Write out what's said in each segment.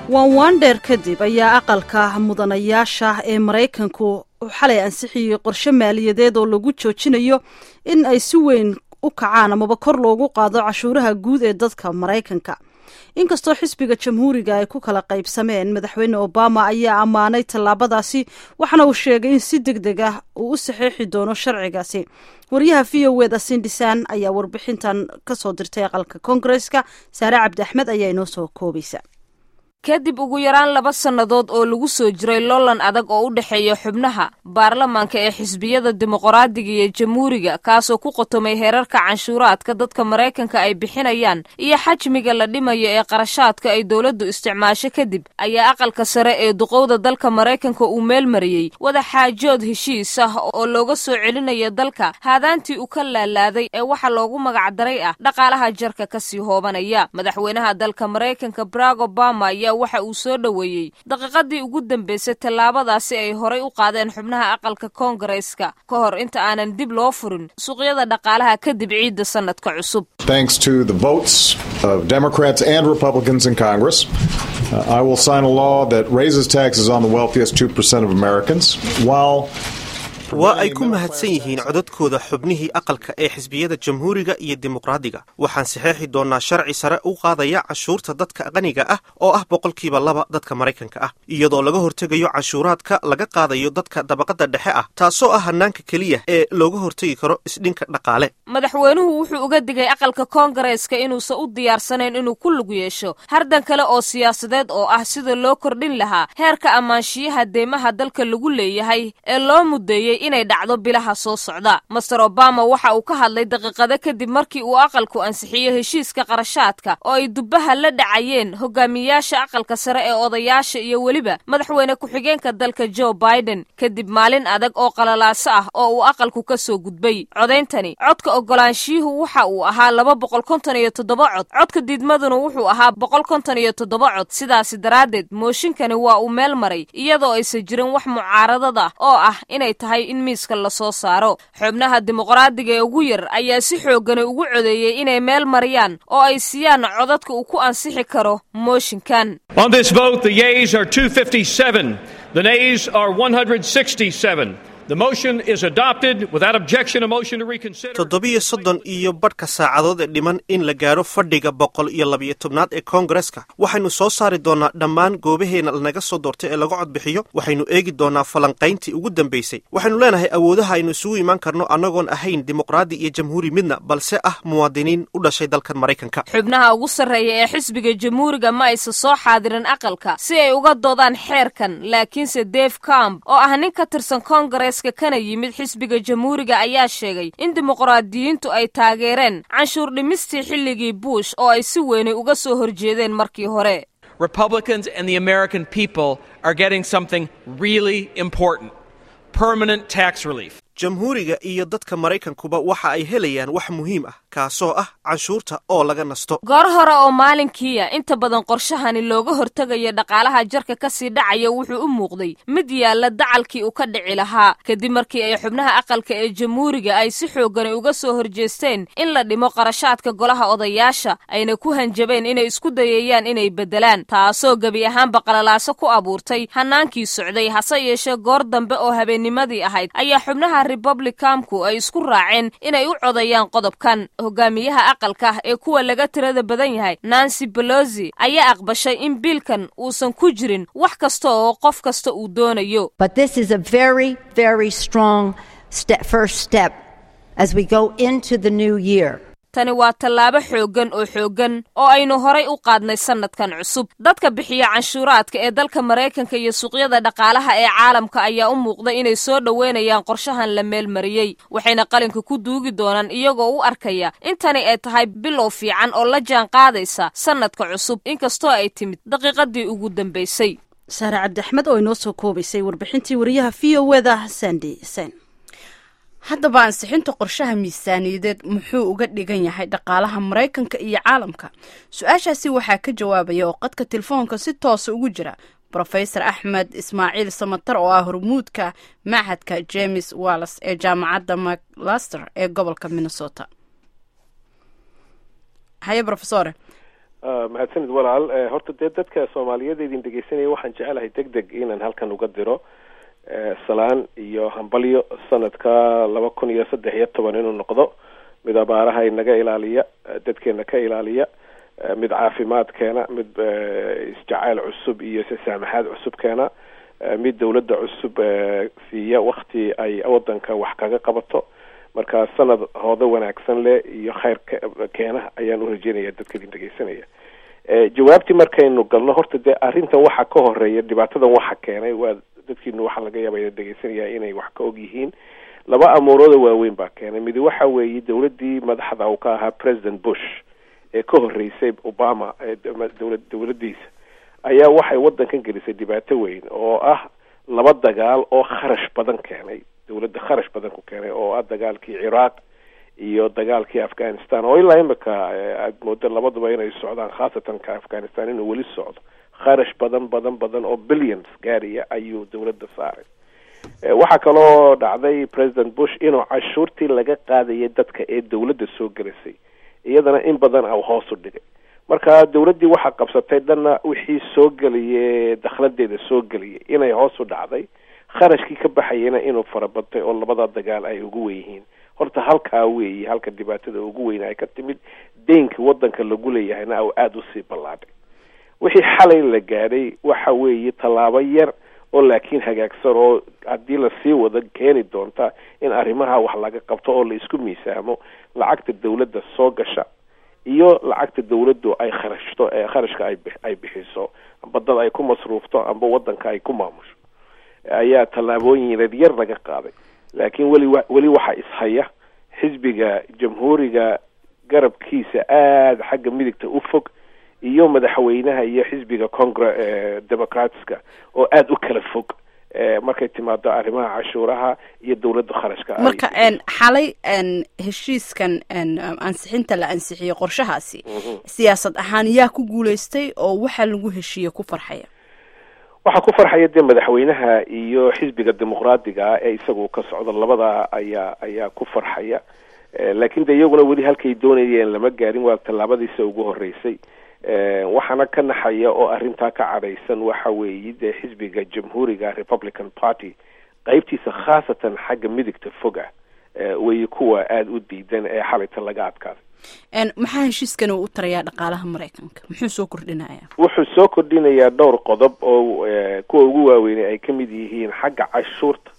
waan waandheer kadib ayaa aqalka mudanayaasha ee maraykanku xalay ansixiyey qorshe maaliyadeed oo lagu joojinayo in ay si weyn u kacaan amaba kor loogu qaado cashuuraha guud ee dadka maraykanka inkastoo xisbiga jamhuuriga ay ku kala qaybsameen madaxweyne obama ayaa ammaanay tallaabadaasi waxaana uu sheegay in si deg deg ah uu u saxeexi doono sharcigaasi waryaha v o eda sindhisan ayaa warbixintan kasoo dirtay aqalka koongareska saare cabdi axmed ayaa inoo soo koobaysa kadib ugu yaraan laba sannadood oo lagu soo jiray loolan adag oo u dhexeeya xubnaha baarlamaanka ee xisbiyada dimuqraadiga iyo jamhuuriga kaasoo ku qotomay heerarka canshuuraadka dadka maraykanka ay bixinayaan iyo xajmiga la dhimayo ee qarashaadka ay dowladdu isticmaasho kadib ayaa aqalka sare ee duqowda dalka maraykanka uu meel mariyey wada xaajood heshiis ah oo looga soo celinayo dalka haadaantii uu ka laalaaday ee waxa loogu magacdaray ah dhaqaalaha jarka kasii hoobanaya madaxweynaha dalka maraykanka barack obama ayaa waxa uu soo dhoweeyey daqiiqadii ugu dambeysay tallaabadaasi ay horay u qaadeen xubnaha aqalka koongareeska ka hor inta aanan dib loo furin suuqyada dhaqaalaha kadib ciidda sannadka cusub Thanks to the votes of Democrats and Republicans in Congress, uh, I will sign a law that raises taxes on the wealthiest 2% of Americans while waa ay ku mahadsan yihiin codadkooda xubnihii aqalka ee xisbiyada jamhuuriga iyo dimuqraadiga waxaan saxeexi doonnaa sharci sare u qaadaya cashuurta dadka qaniga ah oo ah boqolkiiba laba dadka maraykanka ah iyadoo laga hortegayo cashuuraadka laga qaadayo dadka dabaqadda dhexe ah taasoo ah hannaanka keliya ee looga hortegi karo isdhinka dhaqaale madaxweynuhu wuxuu uga digay aqalka koongareeska inuusan u diyaarsanayn inuu ku lug yeesho hardan kale oo siyaasadeed oo ah sida loo kordhin lahaa heerka ammaanshiyaha deymaha dalka lagu leeyahay ee loo muddeeyey inay dhacdo bilaha soo socda master obama waxa uu ka hadlay daqiiqado kadib markii uu aqalku ansixiyo heshiiska qarashaadka oo ay dubbaha la dhacayeen hogaamiyayaasha aqalka sare ee odayaasha iyo weliba madaxweyne ku-xigeenka dalka joe biden kadib maalin adag oo qalalaaso ah oo uu aqalku ka soo gudbay codayntani codka ogolaanshiyuhu waxa uu ahaa laba boqol konton iyo toddoba cod codka diidmaduna wuxuu ahaa boqol konton iyo toddoba cod sidaasi daraaddeed mooshinkani waa uu meel maray iyadoo aysan jirin wax mucaaradad ah oo ah inay tahay in miiska lasoo saaro xubnaha dimuqraadiga ee ugu yar ayaa si xoogani ugu codeeyey inay meel mariyaan oo ay siiyaan codadka uu ku ansixi karo mooshinkan On this vote, the yeas are 257. The nays are 167. The motion is adopted without objection. A motion to reconsider. toddobiyo soddon iyo badhka saacadood ee dhiman in la gaaro fadhiga boqol iyo labiyo tobnaad ee koongareska waxaynu soo saari doonnaa dhammaan goobaheena lanaga soo doortay ee laga codbixiyo waxaynu eegi doonnaa falanqayntii ugu dambaysay waxaynu leenahay awoodaha aynu isugu imaan karno annagoon ahayn dimuqraadi iyo jamhuuri midna balse ah muwaadiniin u dhashay dalkan maraykanka xubnaha ugu sarreeya ee xisbiga jamhuuriga ma aysan soo xaadirin aqalka si ay uga doodaan xeerkan laakiinse dave camp oo ah nin ka tirsan koongareska kana yimid xisbiga jamhuuriga ayaa sheegay in dimuqraadiyiintu ay taageereen canshuur dhimistii xilligii bush oo ay si weynay uga soo horjeedeen markii hore Republicans and the American people are getting something really important permanent tax relief. jamhuuriga iyo dadka maraykankuba waxa ay helayaan wax muhiim ah kaasoo ah canshuurta oo laga nasto goor hore oo maalinkiia inta badan qorshahani looga hortegayo dhaqaalaha jarka kasii dhacaya wuxuu u muuqday mid yaalla dacalkii uu ka dhici lahaa kadib markii ay xubnaha aqalka ee jamhuuriga ay si xoogani uga soo horjeesteen in la dhimo qarashaadka golaha odayaasha ayna ku hanjabeen inay isku dayayaan inay beddelaan taasoo gebi ahaanba qalalaaso ku abuurtay hannaankii socday hase yeeshee goor dambe oo habeennimadii ahayd ayaa xubnaha republicanku ay isku raaceen inay u codayaan qodobkan hogaamiyaha aqalka ee kuwa laga tirada badan yahay nancy belosi ayaa aqbashay in biilkan uusan ku jirin wax kasta oo qof kasta uu doonayo But this is a very, very strong step, first step as we go into the new year. tani waa tallaabo xooggan oo xooggan oo aynu horay u qaadnay sannadkan cusub dadka bixiya canshuuraadka ee dalka maraykanka iyo suuqyada dhaqaalaha ee caalamka ayaa u muuqda inay soo dhoweynayaan qorshahan la meelmariyey waxayna qalinka ku duugi doonaan iyagoo u arkaya in tani ay tahay bilow fiican oo la jaan qaadaysa sannadka cusub inkastoo ay timid daqiiqadii ugu dambaysay saare cabdi axmed oo inoo soo koobaysay warbixintii wariyaha v o eda sandi sen haddaba ansixinta qorshaha miisaaniyadeed muxuu uga dhigan yahay dhaqaalaha maraykanka iyo caalamka su-aashaasi waxaa ka jawaabaya oo qadka telefoonka si toosa ugu jira brofesor axmed ismaaciil samatar oo ah hormuudka machadka james wallas ee jaamacadda maclaster ee gobolka minnesota haye brofesore mahadsanid walaal horta dee dadka soomaaliyeed idin dhegeysanaya waxaan jecelahay deg deg inaan halkan uga diro salaan iyo hambalyo sanadka laba kun iyo saddex iyo toban inuu noqdo mid abaaraha inaga ilaaliya dadkeena ka ilaaliya mid caafimaad keena mid isjacayl cusub iyo sasaamaxaad cusub keena mid dawladda cusub siiya wakti ay wadanka wax kaga qabato marka sanad hoodo wanaagsan leh iyo khayr keena ayaan urajeynaya dadka idin dhegeysanaya jawaabtii markaynu galno horta dee arrintan waxa ka horeeya dhibaatadan waxa keenay waa dadkiinu waxaa laga yaaba ina dhegeysanaya inay wax ka og yihiin laba amuurooda waaweyn baa keenay midi waxa weeye dawladdii madaxda uu ka ahaa president bush ee ka horeysay obama dawla dawladdiisa ayaa waxay waddankan gelisay dhibaato weyn oo ah laba dagaal oo kharash badan keenay dawladda kharash badan ku keenay oo ah dagaalkii ciraaq iyo dagaalkii afghanistan oo ilaa imika aad moodo labaduba inay socdaan khaasatan ka afghanistan inuu weli socdo kharash badan badan badan oo billions gaariya ayuu dawladda saaray waxaa kaloo dhacday president bush inuu cashuurtii laga qaadayay dadka ee dawladda soo gelisay iyadana in badan a hoos u dhigay marka dawladdii waxaa qabsatay dhanna wixii soo geliye dakhladeeda soo geliyay inay hoos u dhacday kharashkii ka baxayana inuu farabatay oo labada dagaal ay ugu wen yihiin horta halkaa weeyi halka dhibaatada ugu weyn ay ka timid deynka waddanka lagu leeyahayna u aada usii ballaadhay wixii xalay la gaadhay waxa weeye tallaabo yar oo laakiin hagaagsan oo haddii lasii wado keeni doonta in arrimaha wax laga qabto oo la isku miisaamo lacagta dawladda soo gasha iyo lacagta dawladdu ay kharashto ee kharashka ay ay bixiso amba dad ay ku masruufto amba waddanka ay ku maamusho ayaa tallaabooyin yaryar yar laga qaaday laakiin weli weli waxaa ishaya xisbiga jamhuuriga garabkiisa aada xagga midigta u fog iyo madaxweynaha iyo xisbiga congre democratska oo aada u kala fog markay timaado arrimaha cashuuraha iyo dawladda kharashka marka xalay heshiiskan ansixinta la ansixiyey qorshahaasi siyaasad ahaan yaa ku guuleystay oo waxaa lagu heshiiye ku farxaya waxaa ku farxaya dee madaxweynaha iyo xisbiga dimuqraadiga ah ee isagu ka socdo labada ayaa ayaa ku farxaya laakiin de iyaguna weli halkay doonayeen lama gaarin waa tallaabadiisa ugu horeysay waxaana ka naxaya oo arrintaa ka cadhaysan waxa weeye dee xisbiga jamhuuriga republican party qeybtiisa khaasatan xagga midigta fog ah weeye kuwa aada u diidan ee xalayta laga adkaaday maxaa heshiiskan uu u tarayaa dhaqaalaha maraykanka muxuu soo kordhinayaa wuxuu soo kordhinayaa dhowr qodob oo kuwa ugu waaweynay ay ka mid yihiin xagga cashuurta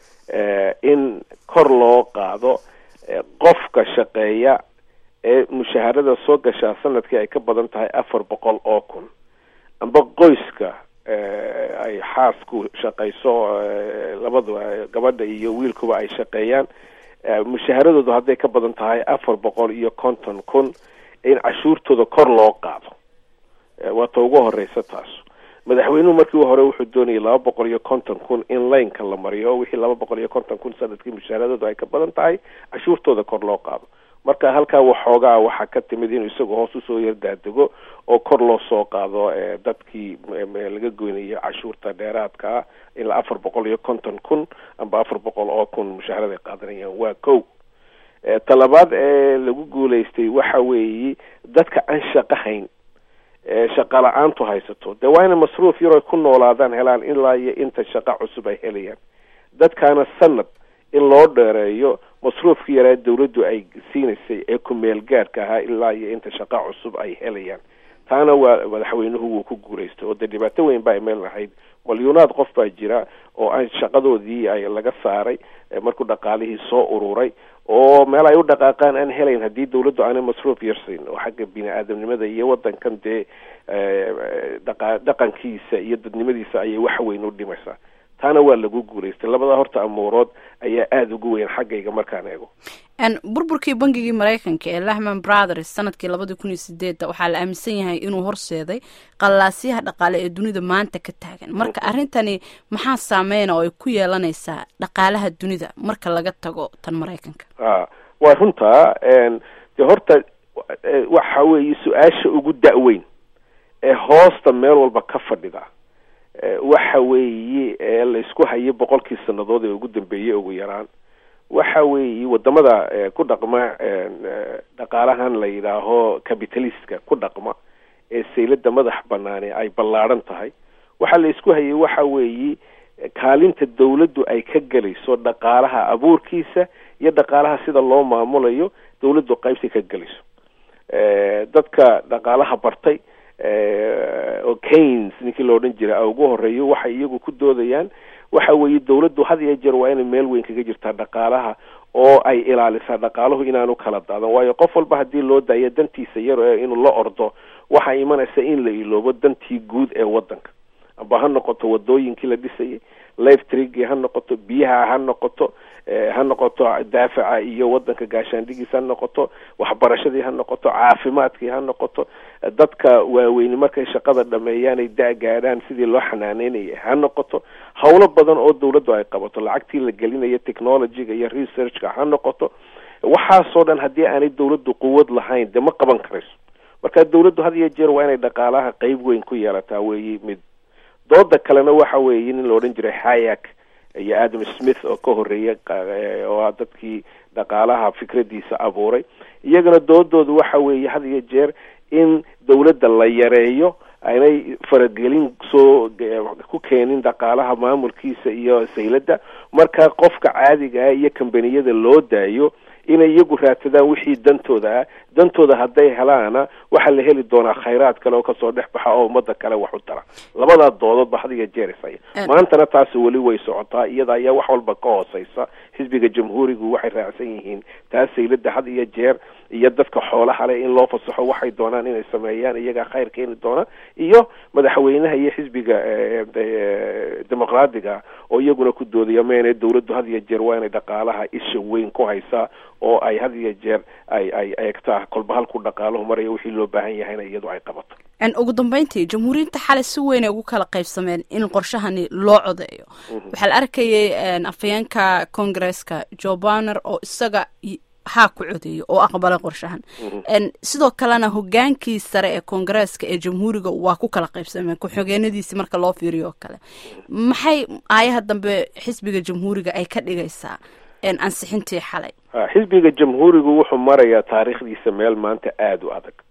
in kor loo qaado qofka shaqeeya ee mushaharada soo gashaa sanadkii ay ka badan tahay afar boqol oo kun amba qoyska ay xaasku shaqayso labadua gabadha iyo wiilkuba ay shaqeeyaan mushaharadoodu hadday ka badan tahay afar boqol iyo konton kun in cashuurtooda kor loo qaado waa ta ugu horeysa taas madaxweynuhu markii hore wuxuu doonayay laba boqol iyo konton kun in laynka la mariyo wixii laba boqol iyo konton kun sanadkii mushaaradoodu ay ka badan tahay cashuurtooda kor loo qaado marka halkaa waxoogaa waxaa ka timid inuu isagu hoos usoo yardaadego oo kor loo soo qaado dadkii laga goynayo cashuurta dheeraadka ah ilaa afar boqol iyo konton kun amba afar boqol oo kun mushaharada ay qaadanayaan waa kow talabaad ee lagu guulaystay waxa weeye dadka aan shaqo hayn shaqa la-aantu haysato dee waa inay masruuf yar oy ku noolaadaan helaan ilaa iyo inta shaqo cusub ay helayaan dadkaana sanad in loo dheereeyo masruufkii yaraa dawladdu ay siinaysay ee ku-meel gaadhka ahaa ilaa iyo inta shaqo cusub ay helayaan taana waa madaxweynuhu wuu ku guulaystay oo dee dhibaato weyn ba ay meel lahayd malyuunaad qof baa jira oo aan shaqadoodii ay laga saaray markuu dhaqaalihii soo ururay oo meel ay u dhaqaaqaan aan helayn haddii dawladdu aanay masruuf yarsayn oo xagga bini aadamnimada iyo wadankan dee dhaqa dhaqankiisa iyo dadnimadiisa ayay wax weyn u dhimaysaa taana waa lagu guulaystay labada horta amuurood ayaa aada ugu weyn xaggayga markaan eego burburkii bangigii maraykanka ee lahman brothers sanadkii labadii kun iyo sideedda waxaa la aaminsan yahay inuu horseeday qallaasyaha dhaqaale ee dunida maanta ka taagan marka arrintani maxaa saameyna oo ay ku yeelanaysaa dhaqaalaha dunida marka laga tago tan maraykanka a waa runtaa de horta waxa weeye su-aasha ugu da-weyn ee hoosta meel walba ka fadhida waxa weeye ee la isku hayo boqolkii sanadood ee ugu dambeeyey ugu yaraan waxa weeye wadamada ku dhaqma dhaqaalahan la yidhaaho capitalistka ku dhaqma ee saylada madax banaani ay ballaadhan tahay waxaa la isku hayay waxa weeye kaalinta dawladdu ay ka gelayso dhaqaalaha abuurkiisa iyo dhaqaalaha sida loo maamulayo dawladdu qaybsi ka gelayso dadka dhaqaalaha bartay oo kains ninkii la odhan jiray ugu horeeyo waxay iyagu ku doodayaan waxa weeye dawladdu had iyo jeer waa inay meel weyn kaga jirtaa dhaqaalaha oo ay ilaalisaa dhaqaaluhu inaanu kala daadan waayo qof walba haddii loo daayo dantiisa yar inuu la ordo waxaa imanaysa in la iloobo dantii guud ee waddanka amba ha noqoto wadooyinkii la dhisayay life trigii ha noqoto biyaha ha noqoto ha noqoto daafaca iyo wadanka gaashaandhigiisa ha noqoto waxbarashadii ha noqoto caafimaadkii ha noqoto dadka waaweyni markay shaqada dhameeyaan ay da- gaadhaan sidii loo xanaaneynaya ha noqoto howlo badan oo dawladdu ay qabato lacagtii la gelinayo technologyga iyo researchka ha noqoto waxaasoo dhan haddii aanay dawladdu quwad lahayn dee ma qaban karayso marka dawladdu had iyo jeer waa inay dhaqaalaha qeyb weyn ku yeelataa weeye mid dooda kalena waxa weeye nin la odhan jiray hayak iyo adam smith oo ka horeeya oo ah dadkii dhaqaalaha fikradiisa abuuray iyagana doodoodu waxa weeye had iyo jeer in dawladda la yareeyo aynay faragelin soo ku keenin dhaqaalaha maamulkiisa iyo sayladda marka qofka caadiga ah iyo kambaniyada loo daayo inay iyagu raadsadaan wixii dantooda ah dantooda hadday helaana waxaa la heli doonaa khayraad kale oo kasoo dhex baxa oo ummada kale wax u tara labadaa doodoodba had iyo jeer isaya maantana taasi weli way socotaa iyada ayaa wax walba ka hooseysa xisbiga jamhuurigu waxay raacsan yihiin taas saylada had iyo jeer iyo dadka xoolaha leh in loo fasaxo waxay doonaan inay sameeyaan iyagaa khayr keeni doona iyo madaxweynaha iyo xisbiga dimuqraadiga oo iyaguna ku doodaya meene dawladdu had iyo jeer waa inay dhaqaalaha isha weyn ku haysaa oo ay had iyo jeer ay ay eegtaa kolba halku dhaqaaluhu maraya wixii loo baahan yahayna iyadu ay qabato ugu dambeyntii jamhuuriyinta xalay si weyn ay ugu kala qaybsameen in qorshahani loo codeeyo waxaa la arkayay afhayeenka congaresska joe banner oo isaga haa ku codeeyo oo aqbalay qorshahan sidoo kalena hogaankii sare ee koongareeska ee jamhuuriga waa ku kala qaybsameen ku-xogeenadiisi marka loo fiiriyo oo kale maxay aayaha dambe xisbiga jamhuuriga ay ka dhigaysaa ansixintii xalay xisbiga jamhuurigu wuxuu marayaa taariikhdiisa meel maanta aada u adag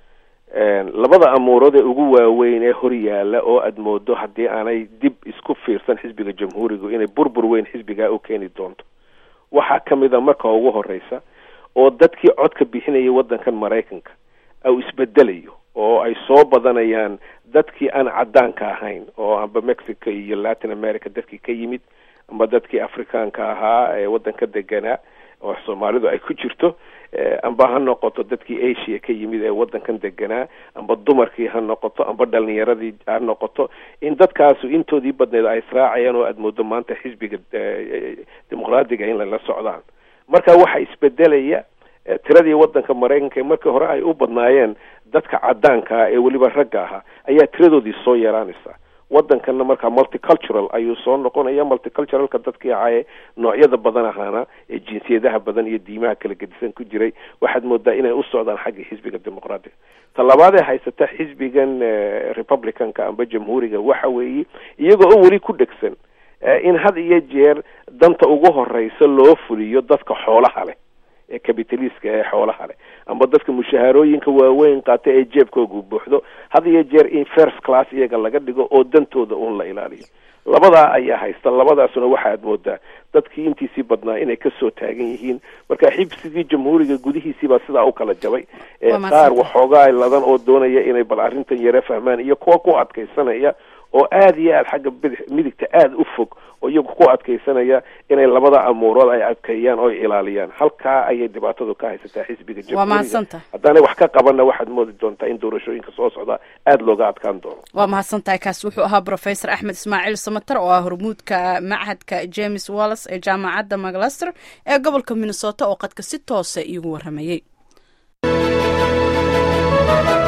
labada amuurood ee ugu waaweyn ee hor yaala oo aada moodo haddii aanay dib isku fiirsan xisbiga jamhuurigu inay burbur weyn xisbigaa u keeni doonto waxaa ka mid a marka ugu horeysa oo dadkii codka bixinayay waddankan maraykanka au isbedelayo oo ay soo badanayaan dadkii aan caddaanka ahayn oo amba mexico iyo latin america dadkii ka yimid amba dadkii afrikaanka ahaa ee waddanka deganaa oo soomaalidu ay ku jirto amba ha noqoto dadkii asia ka yimid ee waddankan deganaa amba dumarkii ha noqoto amba dhalinyaradii ha noqoto in dadkaasu intoodii badneed ay israacayaan oo aada moodo maanta xisbiga dimuqraadiga in lala socdaan marka waxaa isbedelaya tiradii waddanka maraykanka ee markii hore ay u badnaayeen dadka caddaanka ah ee weliba ragga ahaa ayaa tiradoodii soo yaraanaysa waddankanna markaa multicultural ayuu soo noqonaya multiculturalka dadkii ahaaye noocyada badan ahaana ee jinsiyadaha badan iyo diimaha kala gedisan ku jiray waxaad moodaa inay u socdaan xagga xisbiga dimuqraadiga ta labaadee haysata xisbigan republicanka amba jamhuuriga waxa weeye iyagoo oo weli ku dhegsan in had iyo jeer danta ugu horeysa loo fuliyo dadka xoolaha leh ee capitaliska ee xoolaha leh amba dadka mushaharooyinka waaweyn qaata ee jeebkoogu buuxdo had iyo jeer in first class iyaga laga dhigo oo dantooda uun la ilaaliyo labadaa ayaa haysta labadaasuna waxaad moodaa dadkii intiisii badnaa inay kasoo taagan yihiin marka xibsigii jamhuuriga gudihiisiibaa sidaa u kala jabay qaar waxoogaa ladan oo doonaya inay bal arrintan yare fahmaan iyo kuwa ku adkaysanaya oo aada iyo aada xagga bidix midigta aada u fog oo iyagu ku adkaysanaya inay labada amuurood ay adkeeyaan oo ilaaliyaan halkaa ayay dhibaatadu ka haysataa xisbiga jamhuuriga haddaanay wax ka qabanna waxaad moodi doontaa in doorashooyinka soo socda aada looga adkaan doono waa mahadsantahay kaas wuxuu ahaa professor axmed ismaaciil samater oo ah hormuudka machadka james wallis ee jaamacadda maclaster ee gobolka minnesota oo qadka si toosa iigu waramayey